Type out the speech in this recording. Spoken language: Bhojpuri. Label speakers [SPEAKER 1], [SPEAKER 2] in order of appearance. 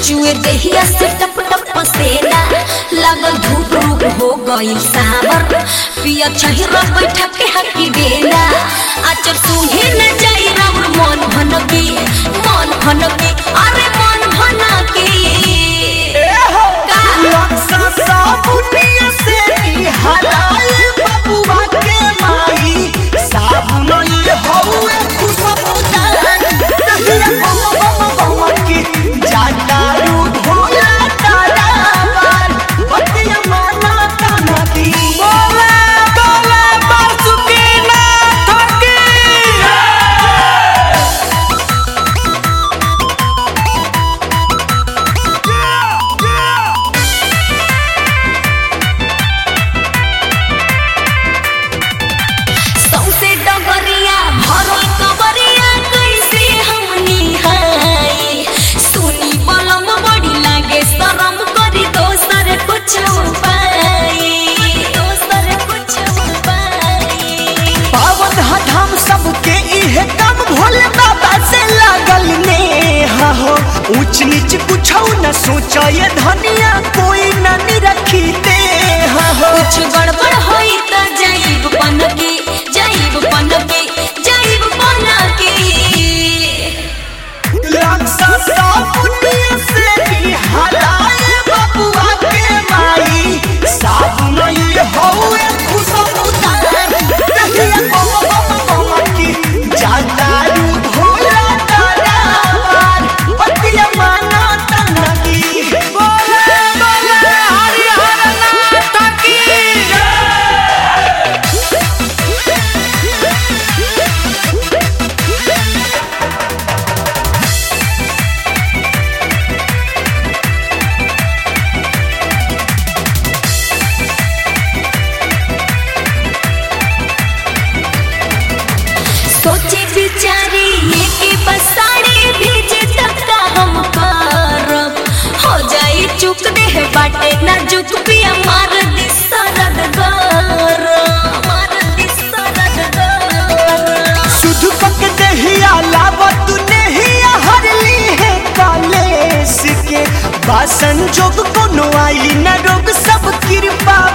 [SPEAKER 1] चुए देहिया से टप टप पसेना लागल धूप रूप हो गइल सावर पिया छहिरा बैठा के हकी बेना आचर सुहे न जाई राउर मन भनकी मन भनकी अरे मन भनकी का
[SPEAKER 2] बोले बोले बासुकीनाथ की
[SPEAKER 1] सौसे डगरिया भरल कबरिया कैसे हम निहाई सुनी बलम बड़ी लागे शरम करी दोसर कुछ उपाय दोसर कुछ उपाय
[SPEAKER 2] पावन धाम सबके इहे काम भोले बाबा से लागल ने हो ऊंच नीच कुछ न सोचो ये धनिया कोई न निरखी दे हो
[SPEAKER 1] कुछ गड़बड़ होई त जाइब पनकी जाइब पनकी जाइब पनकी
[SPEAKER 2] राक्षसा पुण्य से भी हराए बबुआ के माई साबुन ये होए खुशबूदार दहिया बम बम बम की जादारू भोला दादावार पतिया माना तनकी बोले बोले हरिहर नाथ की
[SPEAKER 1] सोचे बिचारी ये के बसाड़ी भेजे तक का हम करब हो जाई चुक दे बाटे ना जुक पिया मार दी सरद गर मार दी सरद गर
[SPEAKER 2] शुद्ध पक दहिया लावत नहिया हरली है कालेस के बासन जोग कोनो आई न रोग सब कृपा